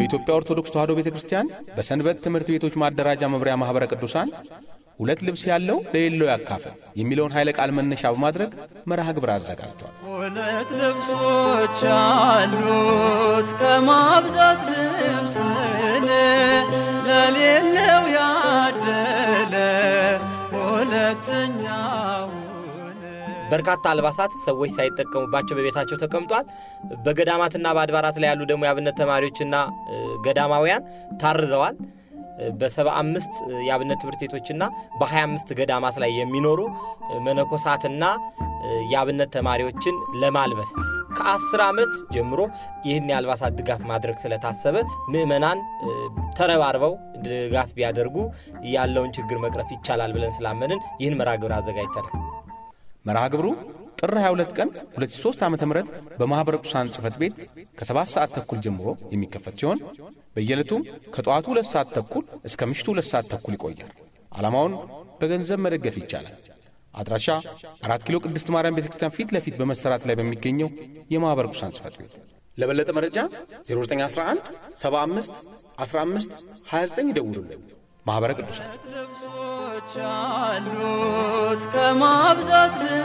የኢትዮጵያ ኦርቶዶክስ ተዋሕዶ ቤተ ክርስቲያን በሰንበት ትምህርት ቤቶች ማደራጃ መምሪያ ማኅበረ ቅዱሳን ሁለት ልብስ ያለው ለሌለው ያካፍል የሚለውን ኃይለ ቃል መነሻ በማድረግ መርሃ ግብር አዘጋጅቷል። ሁለት ልብሶች አሉት ከማብዛት ልብስን ለሌለው ያደለ ሁለተኛውን በርካታ አልባሳት ሰዎች ሳይጠቀሙባቸው በቤታቸው ተቀምጧል። በገዳማትና በአድባራት ላይ ያሉ ደግሞ የአብነት ተማሪዎችና ገዳማውያን ታርዘዋል። በሰባ አምስት የአብነት ትምህርት ቤቶችና በሀያ አምስት ገዳማት ላይ የሚኖሩ መነኮሳትና የአብነት ተማሪዎችን ለማልበስ ከአስር ዓመት ጀምሮ ይህን የአልባሳት ድጋፍ ማድረግ ስለታሰበ ምዕመናን ተረባርበው ድጋፍ ቢያደርጉ ያለውን ችግር መቅረፍ ይቻላል ብለን ስላመንን ይህን መርሃ ግብር አዘጋጅተናል። መርሃ ግብሩ ጥር 22 ቀን 2003 ዓ ም በማኅበረ ቅዱሳን ጽሕፈት ቤት ከ7 ሰዓት ተኩል ጀምሮ የሚከፈት ሲሆን በየዕለቱም ከጠዋቱ 2 ሰዓት ተኩል እስከ ምሽቱ 2 ሰዓት ተኩል ይቆያል። ዓላማውን በገንዘብ መደገፍ ይቻላል። አድራሻ አራት ኪሎ ቅድስት ማርያም ቤተ ክርስቲያን ፊት ለፊት በመሰራት ላይ በሚገኘው የማኅበረ ቅዱሳን ጽሕፈት ቤት። ለበለጠ መረጃ 0911 75 15 29 ይደውሉልን። ማኅበረ ቅዱሳን ልብሶች አሉት ከማብዛት